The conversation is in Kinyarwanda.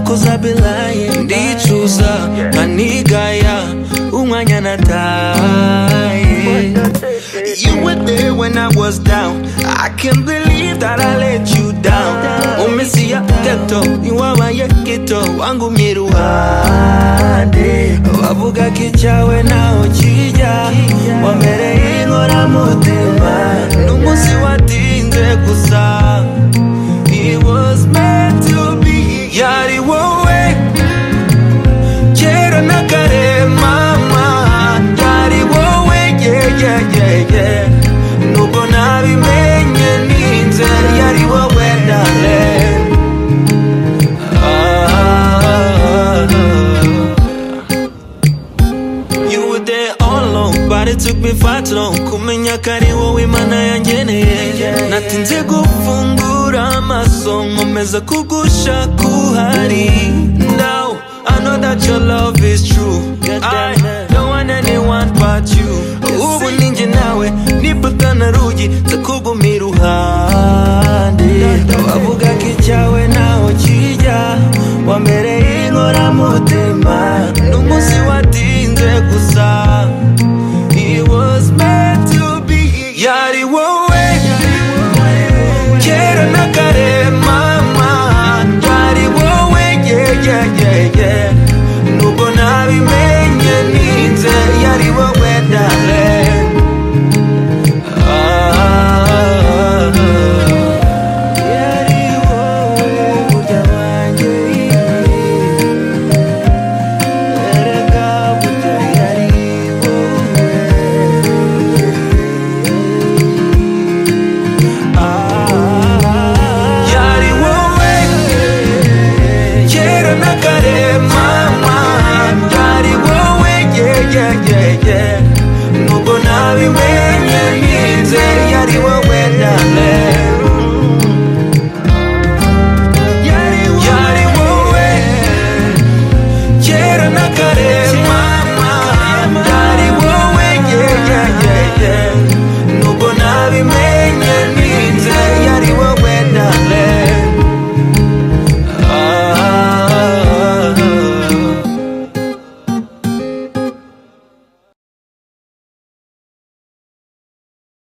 kozabilaye ndicuza nkanigaya umwanya nataye You were there when I was down I can't believe that I let you down Umesiya gato niwabaye gito wangumye iruhande bavuga ko icyawe naho kijya wamereye inkoramutima n'umunsi watinze gusa It was meant to be yari wowe kera na kare mama yari wowe yeyeyeye nubwo nabimenye ninze yari wowe dale You were there all alone, but it took me far too long Kumenya ko ari wowe imana yangeneye Natinze gufungura amaso nkomeza kugushaka uhari Now I know that your love is true I don't want anyone but you Ubu ninjye nawe nibuka na rugi nzakugumira iruhande Bavuga ko icyawe ntaho kijya wambereye inkoramutima n'umunsi watinze gusa It was meant to be yari wowe kera na kare mama yari wowe yeah yeah yeah